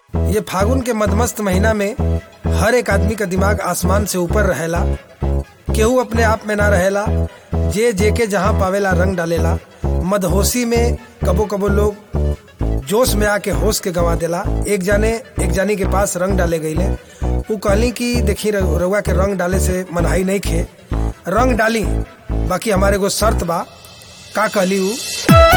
ये फागुन के मदमस्त महीना में हर एक आदमी का दिमाग आसमान से ऊपर रहेला केहू अपने आप में ना रहेला जे जे के जहाँ पावेला रंग डालेला मदहोशी में कबो कबो लोग जोश में आके होश के गंवा देला एक जाने एक जानी के पास रंग डाले गईले उ कहली कि देखी रउआ के रंग डाले से मनहाई नहीं खे रंग डाली बाकी हमारे को शर्त बा का कहली उ